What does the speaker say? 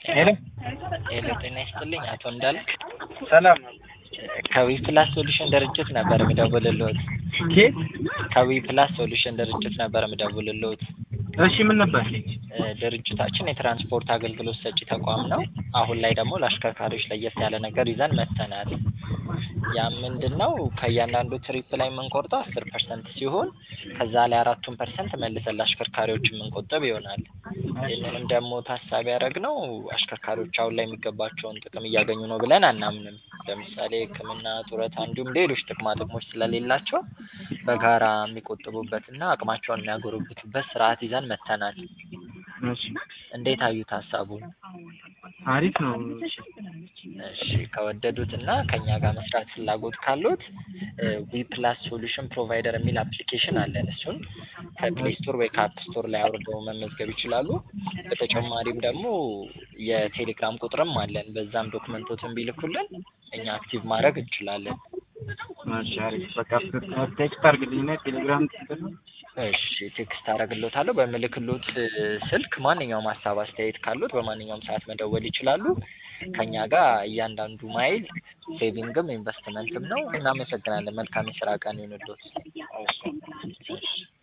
ሄሎ ሄሎ ጤና ይስጥልኝ አቶ እንዳልክ ሰላም ከዊ ፕላስ ሶሉሽን ድርጅት ነበር የምደውልልዎት። ኬት? ከዊ ፕላስ ሶሉሽን ድርጅት ነበር የምደውልልዎት። እሺ ምን ነበር? እ ድርጅታችን የትራንስፖርት አገልግሎት ሰጪ ተቋም ነው። አሁን ላይ ደግሞ ለአሽከርካሪዎች ለየት ያለ ነገር ይዘን መጥተናል። ያ ምንድን ነው? ከእያንዳንዱ ትሪፕ ላይ የምንቆርጠው አስር ፐርሰንት ሲሆን ከዛ ላይ አራቱን ፐርሰንት መልሰን ለአሽከርካሪዎች የምንቆጥብ ይሆናል። ይህንንም ደግሞ ታሳቢ ያደረግነው አሽከርካሪዎች አሁን ላይ የሚገባቸውን ጥቅም እያገኙ ነው ብለን አናምንም። ለምሳሌ ሕክምና፣ ጡረታ እንዲሁም ሌሎች ጥቅማ ጥቅሞች ስለሌላቸው በጋራ የሚቆጥቡበትና አቅማቸውን የሚያጎለብቱበት ስርዓት ይዘን መጥተናል። እሺ እንዴት አዩት ሀሳቡን? አሪፍ ነው። እሺ ከወደዱት እና ከኛ ጋር መስራት ፍላጎት ካሉት ዊ ፕላስ ሶሉሽን ፕሮቫይደር የሚል አፕሊኬሽን አለን። እሱን ከፕሌይ ስቶር ወይ ከአፕ ስቶር ላይ አውርደው መመዝገብ ይችላሉ። በተጨማሪም ደግሞ የቴሌግራም ቁጥርም አለን። በዛም ዶክመንቶትን ቢልኩልን እኛ አክቲቭ ማድረግ እንችላለን። እሺ አሪፍ በቃ ቴክስት አድርግልኝና ቴሌግራም ትክክል ነው። እሺ ቴክስት አደርግልዎታለሁ። በምልክልዎት ስልክ ማንኛውም ሀሳብ አስተያየት ካሉት በማንኛውም ሰዓት መደወል ይችላሉ። ከኛ ጋር እያንዳንዱ ማይል ሴቪንግም ኢንቨስትመንትም ነው። እናመሰግናለን። መልካም የስራ ቀን ይሁንልዎት። እሺ